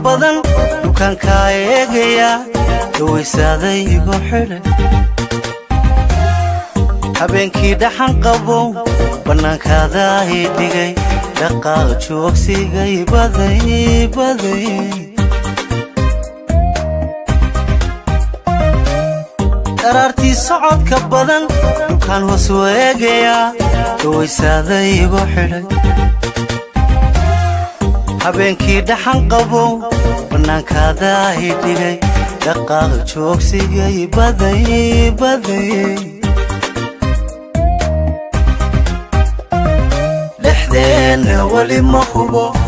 badan dukaankaa eegaya dhawaysaaday igu xidhay habeenkii dhaxan qabow bannaankaada i dhigay dhaqaaq joogsigay baday baday dharaartii socodka badan dukaan hoos weegayaa dhawaysaaday igu xidhay habeenkii dhaxan qabow bannaankaada i dhigay dhaqaaq joogsigay baday baday dhexdeenna weli ma hubo